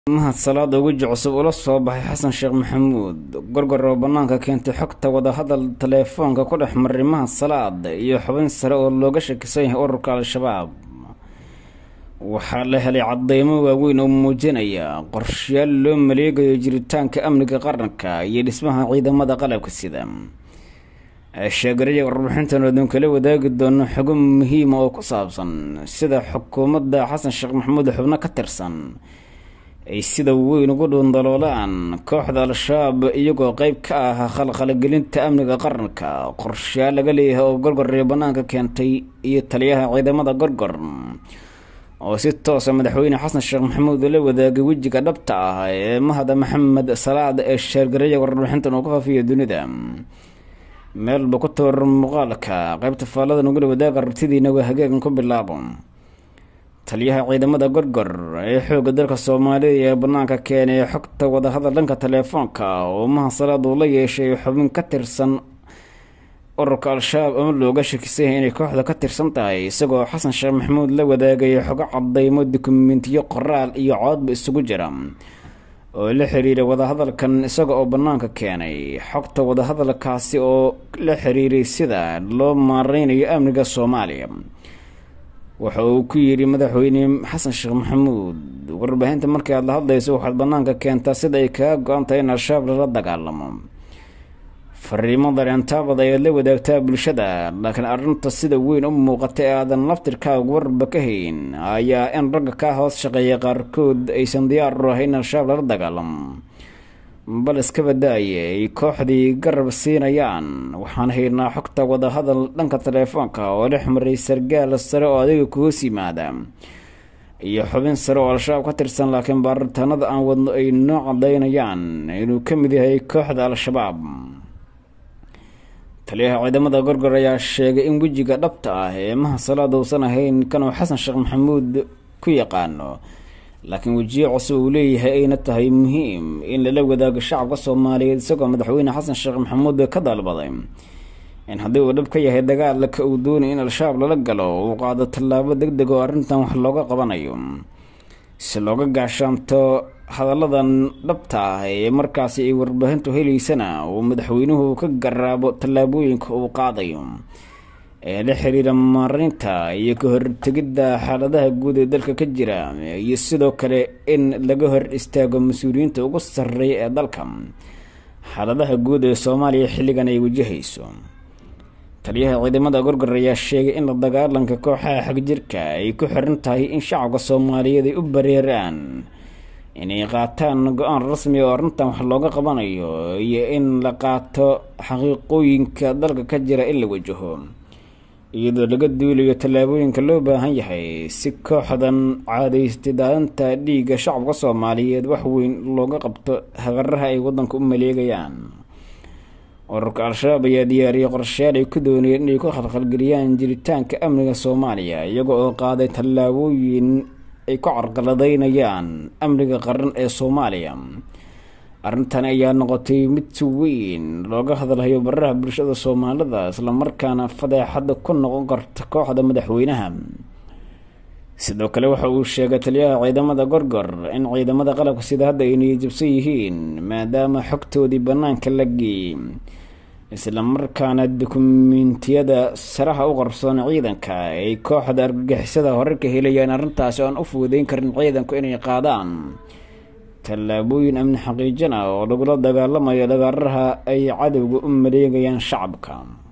mahad salaada weji cusub ula soo baxay xasan sheekh maxamuud gorgor oo bannaanka keentay xogta wadahadal taleefoonka ku dhex maray mahad salaad iyo xubin sare oo looga shakisan yahay ururka al-shabaab waxaa la helay cadeymo waaweyn oo muujinaya qorshayaal loo maleegayo jiritaanka amniga qaranka iyo dhismaha ciidamada qalabka sida sheegaraya warbixintan oodun kala wadaagi doono xogo muhiima oo ku saabsan sida xukuumadda xasan sheekh maxamuud xubno ka tirsan ay sida weyn ugu dhuundaloolaan kooxda al-shabaab iyagoo qeyb ka ah khalkhalagelinta amniga qaranka qorshayaal laga leeyahay oo gorgor iyo bannaanka keentay iyo taliyaha ciidamada gorgor oo si toosa madaxweyne xasan sheekh maxamuud la wadaagay wejiga dhabta ah ee mahada maxamed salaad ee sheergaraya warbixintan uu ka faafiya dunida meelba ku tabarar muuqaalka qeybta faallada nugula wadaaga rabtidiina waa hagaagan ku bilaabo taliyaha ciidamada gorgor ee xoogga dalka soomaaliya ee bannaanka keenay xogta wadahadal dhanka taleefoonka oo mahad salaad uu la yeeshay xubin ka tirsan ururka al-shabaab ama looga shakisan yahay inay kooxda ka tirsan tahay isagoo xasan sheekh maxamuud la wadaagay xogo cadeymo dukumentiyo qoraal iyo coodba isugu jira oo la xiriiray wadahadalkan isaga oo bannaanka keenay xogta wadahadalkaasi oo la xiriiray sida loo maareynayo amniga soomaaliya waxa uu ku yidhi madaxweyne xasan sheekh maxamuud warbaahinta markii aad la hadlayso waxaad bannaanka keentaa sida ay kaga go-an tahay in al-shabaab lala dagaalamo fariimo dareentaabad ayaad la wadaagtaa bulshada laakiin arrinta sida weyn u muuqata ee aadan laftirkaaga warba ka hayn ayaa in ragga kaa hoos shaqeeya qaarkood aysan diyaar u ahayn in al-shabaab lala dagaalamo bal iska badaaye ay kooxdii garab siinayaan waxaan haynaa xogta wadahadal dhanka taleefoonka oo dhex maray sargaal sare oo adiga ku hoos yimaada iyo xubin sare oo al-shabaab ka tirsan laakiin baaritaanada aan wadno ay noo cadaynayaan inuu ka mid yahay kooxda al-shabaab taliyaha ciidamada gorgor ayaa sheegay in wejiga dhabta ah ee maha salaad uusan ahayn kanuu xasan sheekh maxamuud ku yaqaano laakiin wejiye cusub uu leeyahay ayna tahay muhiim in lala wadaago shacabka soomaaliyeed isagoo madaxweyne xasan sheekh maxamuud ka dalbaday in haddii uu dhab ka yahay dagaalka uu doonay in al-shabaab lala galo uu qaado tallaabo deg deg oo arrintan wax looga qabanayo si looga gaashaanto hadalladan dhabta ah ee markaasi ay warbaahintu helaysana uu madaxweynuhu ka garaabo tallaabooyinka uu qaadayo ee la xiriira maareynta iyo ka hortegidda xaaladaha guud ee dalka ka jira iyo sidoo kale in laga hor istaago mas-uuliyiinta ugu sarreeya ee dalka xaaladaha guud ee soomaaliya xilligan ay wajahayso taliyaha ciidamada gorgor ayaa sheegay in la dagaalanka kooxaha xagjirka ay ku xiran tahay in shacabka soomaaliyeed ay u bareeraan inay qaataan go-aan rasmi oo arrintan wax looga qabanayo iyo in la qaato xaqiiqooyinka dalka ka jira in la wajaho iyadoo laga duulayo tallaabooyinka loo baahan yahay si kooxdan caadaystay daadanta dhiigga shacabka soomaaliyeed wax weyn looga qabto hagaraha ay waddanka u maleegayaan ururka al-shabaab ayaa diyaariyay qorshayaal ay ku doonayeen inay ku khalkhalgeliyaan jiritaanka amniga soomaaliya iyaga oo qaaday tallaabooyin ay ku carqaladeynayaan amniga qaran ee soomaaliya arrintan ayaa noqotay mid si weyn looga hadalhayo baraha bulshada soomaalida islamarkaana fadeexada ku noqon karta kooxda madaxweynaha sidoo kale waxa uu sheegay taliyaha ciidamada gorgor in ciidamada qalabka sida hadda ay niyajabsan yihiin maadaama xogtoodii bannaanka la geeyey islamarkaana dukumentiyada saraha u qarsoon ciidanka ay kooxda argagixisada hore ka helayaan arrintaasi oo aan u fuudeyn karin ciidanku inay qaadaan tallaabooyin amni xaqiijin ah oo lagula dagaalamayo dagaaraha ay cadowga u maleegayaan shacabka